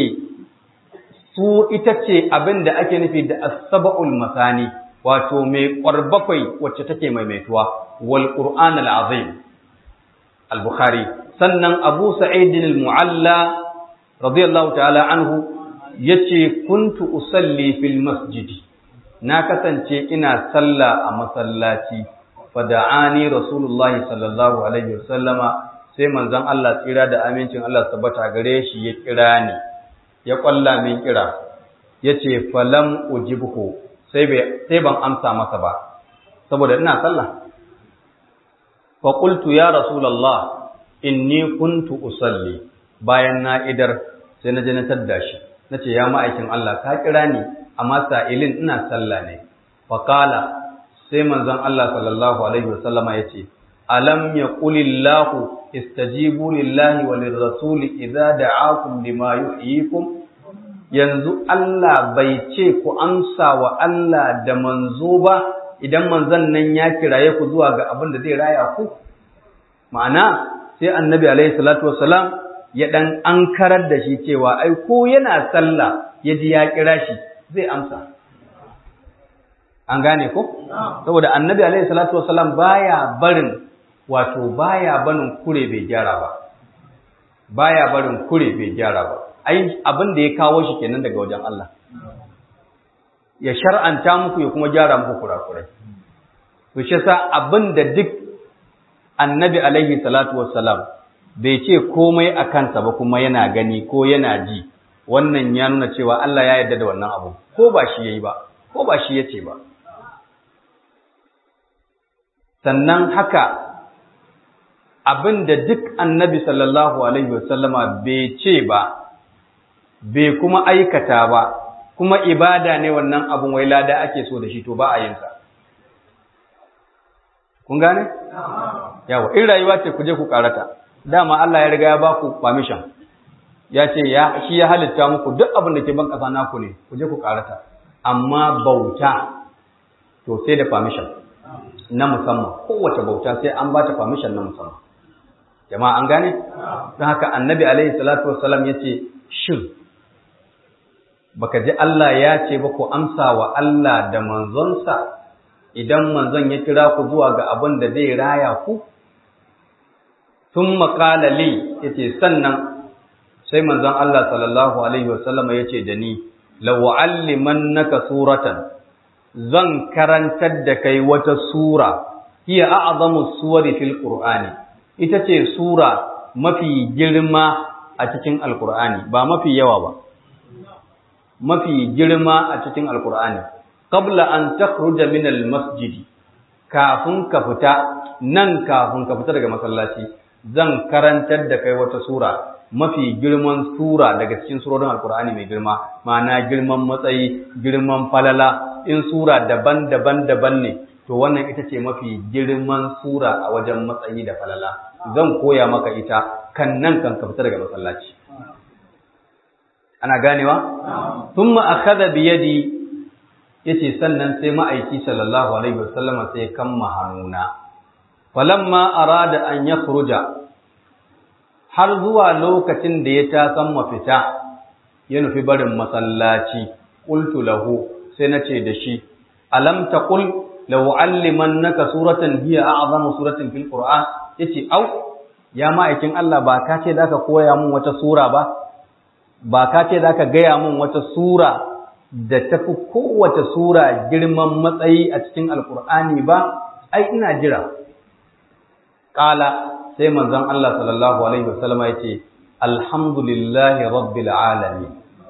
su ita ce abin da ake nufi da as-sab'ul masani wato mai ƙwarbakwai wacce take maimaituwa wal qur'an al-azim al-bukhari sannan abu sa'id al-mu'alla radiyallahu ta'ala anhu yace kuntu usalli fil masjid na kasance ina sallah a masallaci fada'ani rasulullahi sallallahu alaihi wasallama sai manzon Allah tsira da amincin Allah tabbata gare shi ya kira ni ya kwalla min kira yace falam ujibhu sai ban amsa masa ba saboda ina sallah fa qultu ya rasulullah inni kuntu usalli bayan na idar sai na je na tadda shi nace ya ma'aikin Allah ka kira ni amma sa'ilin ina sallah ne fa qala sai manzon Allah sallallahu alaihi wasallama yace alam yaqulillahu istajibu lillahi wa lirrasuli idza da'akum lima yuhyikum yanzu Allah bai ce ku amsa wa Allah da manzo ba idan manzon nan ya kiraye ku zuwa ga abin da zai raya ku ma'ana sai annabi alaihi salatu wassalam ya dan ankarar da shi cewa ai ko yana sallah ya ji ya kira shi zai amsa an gane ko saboda annabi alaihi salatu wassalam baya barin wato baya barin kure bai gyara ba baya barin kure bai gyara ba ai abin da ya kawo shi kenan daga wajen Allah ya shar'anta muku ya kuma gyara muku kurakurai to shi yasa abin da duk annabi alaihi salatu wassalam bai ce komai a kansa ba kuma yana gani ko yana ji wannan ya nuna cewa Allah ya yarda da wannan abu ko ba shi yayi ba ko ba shi yace ba sannan haka abin da duk annabi sallallahu alaihi wasallama bai ce ba bai kuma aikata ba kuma ibada ne wannan abun wai lada ake so da shi to ba a yin sa kun gane yawa in rayuwa ce ku je ku karata dama Allah ya riga ya ba ku permission ya ce ya shi ya halitta muku duk abin da ke ban ƙasa naku ne ku je ku karata amma bauta to sai da permission na musamman kowace bauta sai an ba ta permission na musamman jama'a an gane don haka annabi alaihi salatu wassalam ya ce shin baka ji Allah ya ce ba ku amsa wa Allah da manzonsa idan manzon ya kira ku zuwa ga abin da zai raya ku sun maƙala li ya ce sannan sai manzon Allah sallallahu alaihi wasallama ya ce da ni lawa'allimannaka suratan zan karantar da kai wata sura hiya a'zamu suwari fil qur'ani ita ce sura mafi girma a cikin alqur'ani ba mafi yawa ba mafi girma a cikin alqur'ani qabla an takhruja min almasjid kafin ka fita nan kafin ka fita daga masallaci zan karantar da kai wata sura mafi girman sura daga cikin surorin alkur'ani mai girma ma'ana girman matsayi girman falala in sura daban-daban daban ne to wannan ita ce mafi girman sura a wajen matsayi da falala zan koya maka ita kan nan kan ka fita daga masallaci ana ganewa thumma akhadha bi yadi yace sannan sai ma'aiki sallallahu alaihi wasallama sai kamma hannuna falamma arada an yakhruja har zuwa lokacin da ya tasan mafita ya nufi barin masallaci qultu lahu sai nace da shi alam taqul law allimannaka suratan hiya a'zamu suratin fil qur'an yace au ya ma'aikin Allah ba ka ce zaka koya mun wata sura ba ba ka ce zaka gaya mun wata sura da tafi kowace sura girman matsayi a cikin alqur'ani ba ai ina jira qala sai manzon Allah sallallahu alaihi wasallam ya ce alhamdulillahi rabbil alamin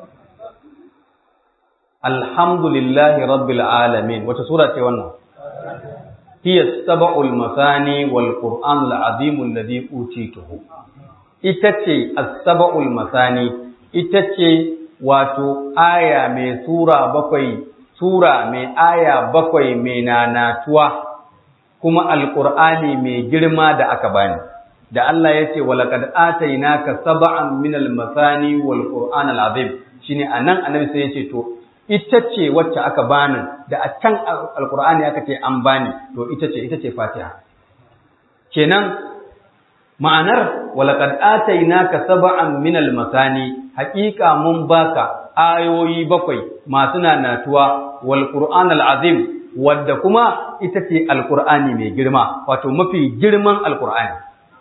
alhamdulillahi rabbil alamin wata sura ce wannan hiya sab'ul masani wal qur'an al azim alladhi utituhu ita ce as-sab'ul masani ita ce wato aya mai sura bakwai sura mai aya bakwai mai nanatuwa kuma alqur'ani mai girma da aka bani da Allah ya ce walaqad atainaka sab'an min al-masani wal qur'an al-azim shine anan annabi sai ya ce to ita ce wacce aka bani da a can alqur'ani aka ce an bani to ita ce ita ce fatiha kenan ma'anar walaqad atainaka sab'an min al-masani haqiqa mun baka ayoyi bakwai masu nanatuwa wal qur'an al-azim wadda kuma ita ce alqur'ani mai girma wato mafi girman alqur'ani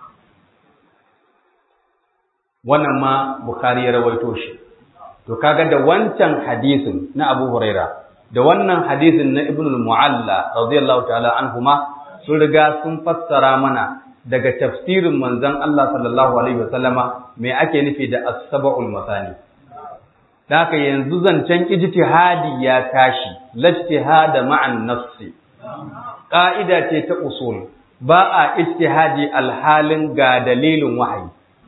wannan ma Bukhari ya rawaito shi to kaga da wancan hadisin na Abu Huraira da wannan hadisin na Ibn al-Mu'alla radiyallahu ta'ala anhuma sun riga sun fassara mana daga tafsirin manzon Allah sallallahu alaihi wasallama me ake nufi da as-sab'ul masani da haka yanzu zancen ijtihadi ya tashi lajtihada ma'an nafsi ƙa'ida ce ta usul ba a ijtihadi alhalin ga dalilin wahayi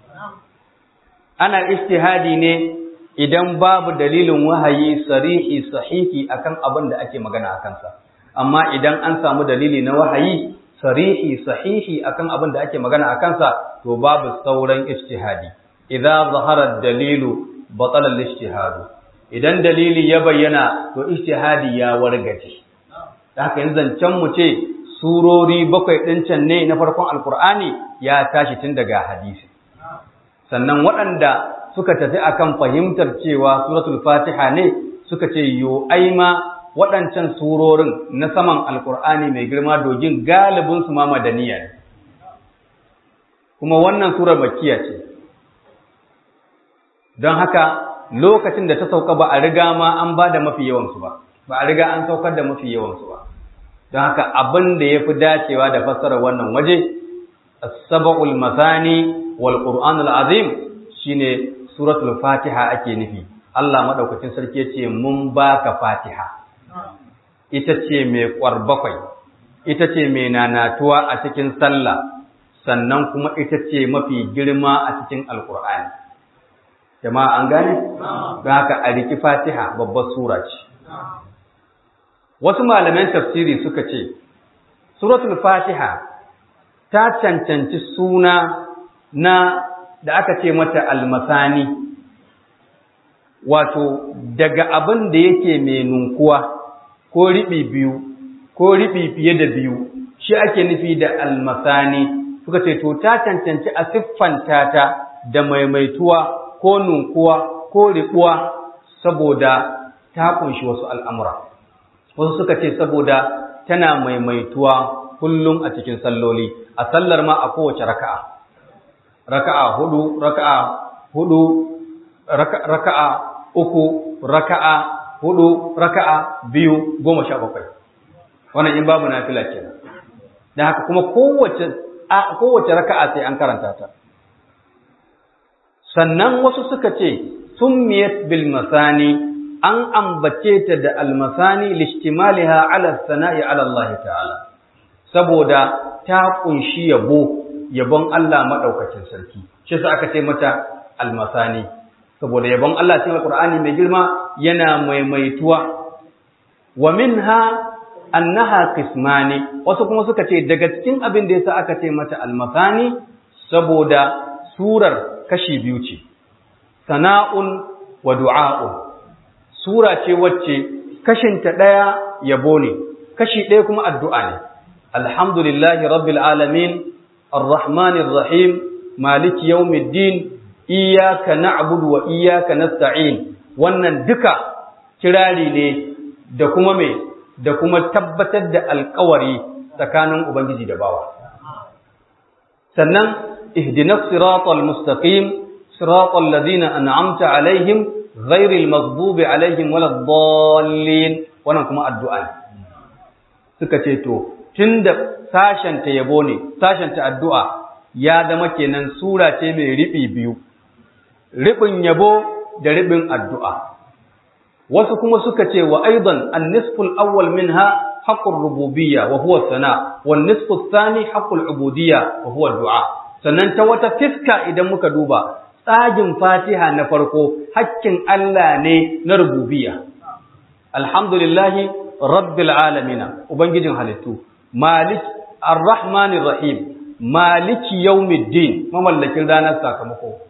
ana ijtihadi ne idan babu dalilin wahayi sarihi sahihi akan abin da ake magana akan sa amma idan an samu dalili na wahayi sarihi sahihi akan abin da ake magana akan sa to babu sauran ijtihadi idza zahara dalilu batala al-ijtihadu idan dalili ya bayyana to ijtihadi ya wargaje haka yanzu zancen mu ce surori bakwai ɗin can ne na farkon alkur'ani ya tashi tun daga hadisi sannan waɗanda suka tafi akan fahimtar cewa suratul fatiha ne suka ce yo ai ma waɗancan surorin na saman alkur'ani mai girma dogin galibin su ma madaniya ne kuma wannan surar makkiya ce don haka lokacin da ta sauka ba a riga ma an ba da mafi yawansu ba ba a riga an saukar da mafi yawansu ba don haka abin da ya fi dacewa da fassarar wannan waje as-sab'ul masani wal qur'an al-azim shine suratul fatiha ake nufi Allah madaukakin sarki yace mun baka fatiha ita ce mai bakwai, ita ce mai nanatuwa a cikin sallah sannan kuma ita ce mafi girma a cikin alqur'ani jama'a an gane don haka a riki fatiha babbar sura ce wasu malaman tafsiri suka ce suratul fatiha ta cancanci suna na da aka ce mata almasani wato daga abin da yake mai nunkuwa ko riɓi biyu ko riɓi fiye da biyu shi ake nufi da almasani suka ce to ta cancanci a siffanta ta da maimaituwa ko nunkuwa ko riɓuwa saboda ta kunshi wasu al'amura wasu suka ce saboda tana maimaituwa kullum a cikin salloli a sallar ma a kowace raka'a raka'a hudu raka'a hudu raka'a uku raka'a hudu raka'a biyu goma sha bakwai wannan in babu nafila kenan da haka kuma kowace kowace raka'a sai an karanta ta sannan wasu suka ce summiyat bil masani an ambace ta da almasani lishtimaliha ala sana'i ala Allah ta'ala saboda ta kunshi yabo yabon Allah madaukakin sarki shi sa aka ce mata almasani saboda yabon Allah cikin Alqur'ani mai girma yana maimaituwa wa minha annaha qismani wasu kuma suka ce daga cikin abin da yasa aka ce mata almasani saboda surar kashi biyu ce sana'un wa du'a'un sura ce wacce kashinta ɗaya yabo ne kashi ɗaya kuma addu'a ne alhamdulillahi rabbil alamin arrahmanir rahim maliki yawmiddin iyyaka na'budu wa iyyaka nasta'in wannan duka kirari ne da kuma me da kuma tabbatar da alƙawari tsakanin ubangiji da bawa sannan ihdinas siratal mustaqim siratal ladina an'amta alaihim ghairil maghdubi alaihim waladdallin wannan kuma addu'a ne suka ce to tunda sashen ta yabo ne sashen ta addu'a ya zama kenan sura ce mai riɓi biyu riɓin yabo da riɓin addu'a wasu kuma suka ce wa aidan an-nisful awwal minha haqqur rububiyya wa huwa sana wan nisfu thani haqqul ubudiyya wa huwa du'a sannan ta wata fiska idan muka duba tsagin Fatiha na farko hakkin Allah ne na rububiyya alhamdulillahi rabbil alamin ubangijin halittu malik arrahmanir rahim maliki yawmiddin mamallakin ranar sakamako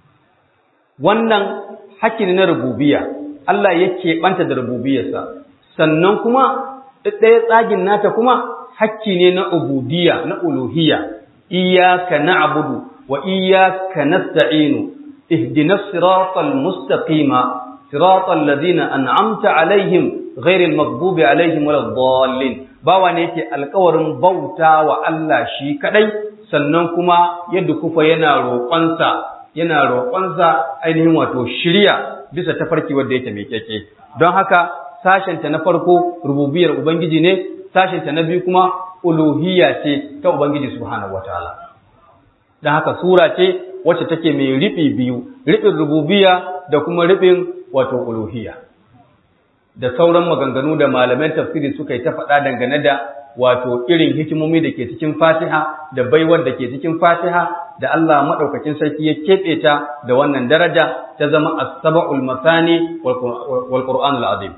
wannan hakki ne na rububiyya Allah yake banta da rububiyarsa sannan kuma ɗaya tsagin nata kuma hakki ne na ubudiyya na uluhiyya iyyaka na'budu wa iyyaka nasta'inu ihdinas siratal mustaqima siratal ladina an'amta alaihim ghairil maghdubi alaihim waladdallin bawa ne yake alƙawarin bauta wa Allah shi kadai sannan kuma yadda kufa yana roƙonsa yana roƙonsa ainihin wato shirya bisa tafarki wanda yake mai keke don haka sashenta na farko rububiyar ubangiji ne sashenta na biyu kuma uluhiyya ce ta ubangiji subhanahu wataala don haka sura ce wacce take mai riɓi biyu riɓin rububiyya da kuma riɓin wato uluhiyya da sauran maganganu da malaman tafsiri suka yi ta faɗa dangane da wato irin hikimomi da ke cikin fatiha da baiwar da ke cikin fatiha da Allah maɗaukakin sarki ya keɓe ta da wannan daraja ta zama as-sab'ul masani wal qur'anul azim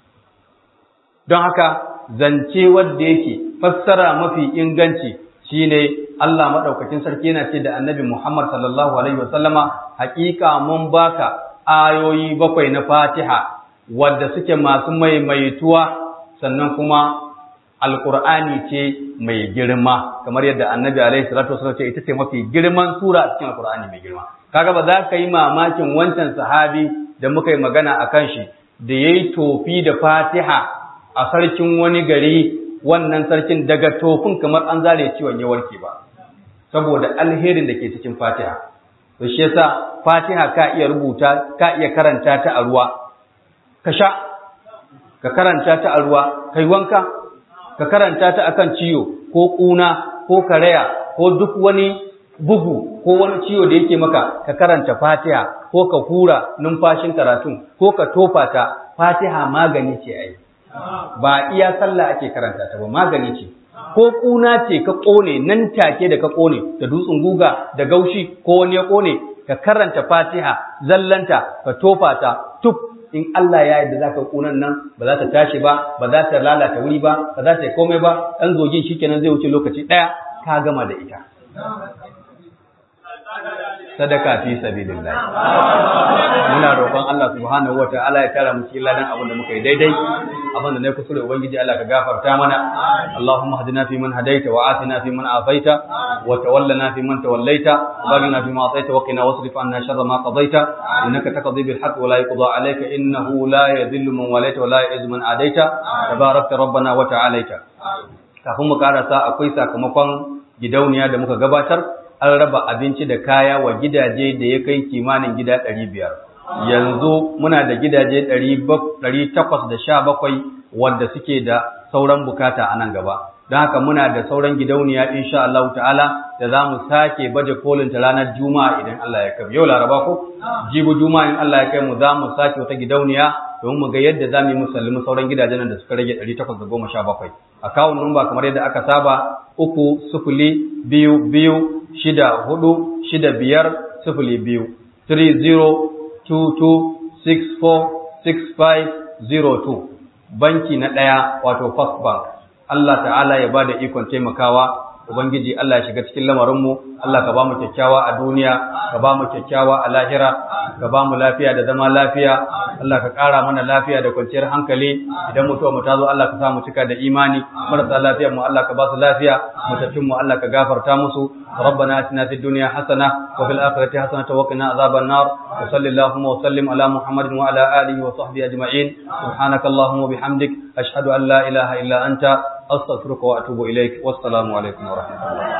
don haka zance wanda yake fassara mafi inganci shine Allah maɗaukakin sarki yana ce da annabi Muhammad sallallahu alaihi wasallama haƙiƙa mun baka ayoyi bakwai na fatiha wadda suke masu maimaituwa sannan kuma alƙur'ani ce mai girma kamar yadda annabi alaihi salatu wasallam ce ita ce mafi girman sura a cikin alƙur'ani mai girma kaga ba za ka yi mamakin wancan sahabi da muka yi magana a kan shi da ya yi tofi da fatiha a sarkin wani gari wannan sarkin daga tofin kamar an zare ciwon ya warke ba saboda alherin da ke cikin fatiha to shi yasa fatiha ka iya rubuta ka iya karanta ta a ruwa ka sha ka karanta ta a ruwa kai wanka ka karanta ta akan ciwo ko ƙuna ko karaya ko duk wani bugu ko wani ciwo da yake maka ka karanta fatiha ko ka hura numfashin karatun ko ka tofa ta fatiha magani ce ai ba iya sallah ake karanta ta ba magani ce ko ƙuna ce ka ƙone nan take da ka ƙone da dutsen guga da gaushi ko wani ya ƙone ka karanta fatiha zallanta ka tofa ta tuk in Allah ya yarda zaka kunan nan ba za ta tashi ba ba za ta lalata wuri ba ba za ta yi komai ba dan zogin shikenan zai wuce lokaci daya ka gama da ita sadaka fi sabilillah muna roƙon Allah subhanahu wataala ya tara mu cikin ladan abin da muka yi daidai abin da na kusure ubangiji Allah ka gafarta mana Allahumma hadina fi man hadaita wa atina fi man afaita wa tawallana fi man tawallaita wa baghna fi ma ataita wa qina wasrif anna sharra ma qadaita innaka taqdi bil haqq wa la yuqda alayka innahu la yadhillu man walaita wa la yu'izzu man adaita tabarakta rabbana wa ta'alaita kafin mu karasa akwai sakamakon gidauniya da muka gabatar an raba abinci da kaya wa gidaje da ya kai kimanin gida ɗari biyar yanzu muna da gidaje ɗari takwas da sha bakwai wanda suke da sauran bukata a nan gaba don haka muna da sauran gidauniya insha Allah ta'ala da za mu sake baje kolin ta ranar juma'a idan Allah ya kai yau laraba ko jibu juma'a in Allah ya kai mu za mu sake wata gidauniya domin mu ga yadda za mu yi musallimi sauran gidajen da suka rage ɗari takwas da goma sha bakwai akawun numba kamar yadda aka saba uku sufuli biyu biyu shida hudu shida biyar sufuli biyu 3022646502 banki na ɗaya wato first bank Allah ta'ala ya ba da ikon taimakawa Ubangiji Allah ya shiga cikin lamarinmu, Allah ka ba mu kyakkyawa a duniya, ka ba mu kyakkyawa a lahira, ka ba mu lafiya da zama lafiya, Allah ka ƙara mana lafiya da kwanciyar hankali, idan mutuwa mu ta zo Allah ka sa mu cika da imani, marasa lafiyar mu Allah ka ba su lafiya, mutattun mu Allah ka gafarta musu, ربنا اتنا في الدنيا حسنه وفي الاخره حسنه وقنا عذاب النار وصل اللهم وسلم على محمد وعلى اله وصحبه اجمعين سبحانك اللهم وبحمدك اشهد ان لا اله الا انت استغفرك واتوب اليك والسلام عليكم ورحمه الله